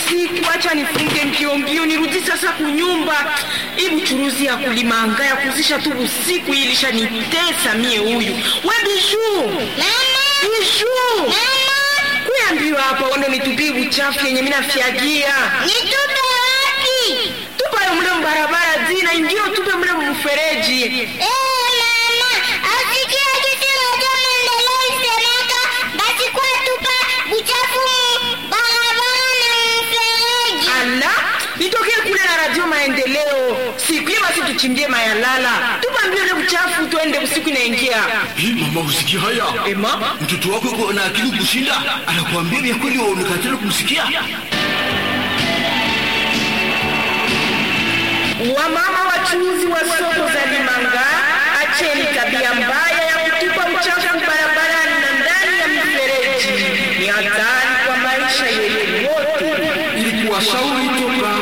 usiku, acha nifunge mbio mbio nirudi sasa kunyumba. Hii buchuruzi ya kulimanga ya kuzisha tu usiku hii ilishanitesa mie huyu. We Bijuu, Bijuu, kuyambiwa hapa uende nitupie buchafu yenye mimi nafyagia Nitupe wapi? tupayo mle mbarabara zina ingio tupe mle mfereji. Eh, mama, asikia kitu moja maendeleo isemeka, basi kwa tupa buchafu mu barabara na mfereji. Ala, nitokee kule na radio maendeleo siku ile, basi tuchimbie mayalala, tupambie ule buchafu, tuende usiku inaingia. Hii mama, usikia haya? Ema, Mtoto wako yuko na akili kushinda, anakuambia vya kweli, waonekana kumsikia. wamama wachuuzi wa soko za Limanga, acheni tabia mbaya ya kutupa uchafu barabarani na ndani ya mifereji. Ni hatari kwa maisha yetu wote. Ilikuwa shauri toka